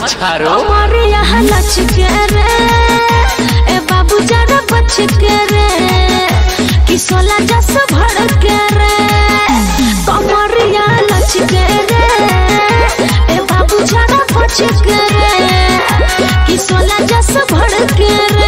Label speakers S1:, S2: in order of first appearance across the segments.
S1: छारो
S2: हमारे यहाँ लच के रे ए बाबू जरा बच के रे कि सोला जस भड़ के रे हमारे यहाँ लच के रे ए बाबू जरा बच के रे कि सोला जस भड़ के रे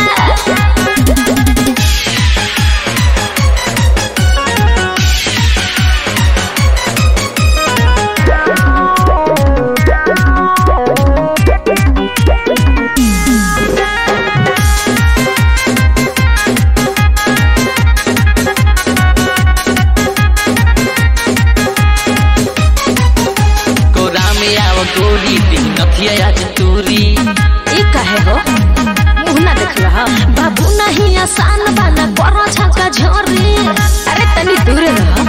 S1: कोरा में आव गोरी दिन नथिया आज तूरी
S2: ई कहे हो मुंह ना देख रहा बाबू नहीं आसान बाना करो झका झोरी अरे तनी दूर रह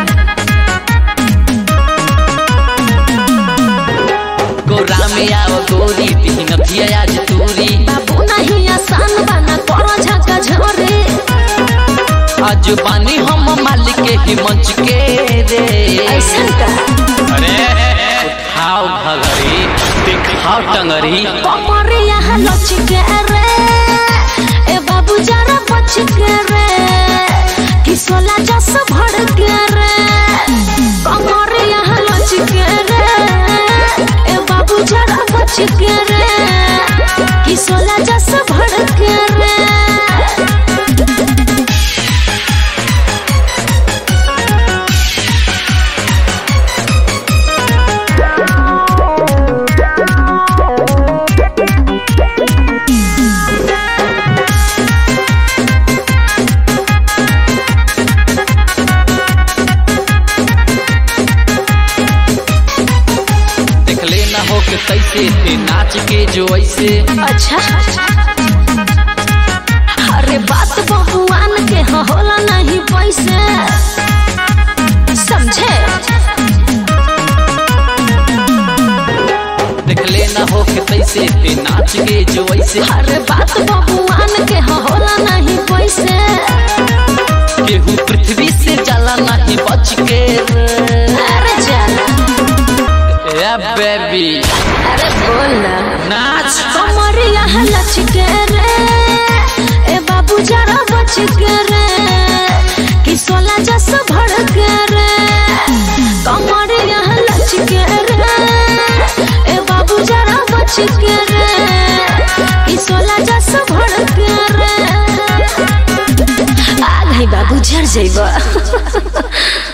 S1: कोरा में आव गोरी दिन नथिया आज तूरी
S2: बाबू नहीं आसान बाना करो झका झोरी
S1: आज बानी हम मालिक के ही मंच के रे
S2: ऐसा का
S1: अरे उठाओ भगरी दिखाओ टंगरी
S2: कमर यहाँ लच के रे ए बाबू जरा बच के रे कि सोला जस भड़ के रे कमर यहाँ लच के रे ए बाबू जरा बच के रे कि सोला जस भड़ के रे
S1: देख लेना हो के कैसे थे नाच के जो ऐसे
S2: अच्छा अरे बात बबुआन के ह होला नहीं पैसे समझे
S1: देख लेना हो के कैसे थे नाच के जो ऐसे
S2: अरे बात बबुआन के ह होला नहीं पैसे
S1: केहू पृथ्वी से जाला नहीं बच के रे।
S2: अरे जाना
S1: ए बेबी
S2: अरे बोल ना
S1: नाच
S2: कमर यहाँ लच के रे ए बाबू जरा बच के रे कि सोला जस भड़ के रे कमर यहाँ लच के रे ए बाबू जरा बच के रे कि सोला जस भड़ के रे आ गई बाबू झड़ जइबा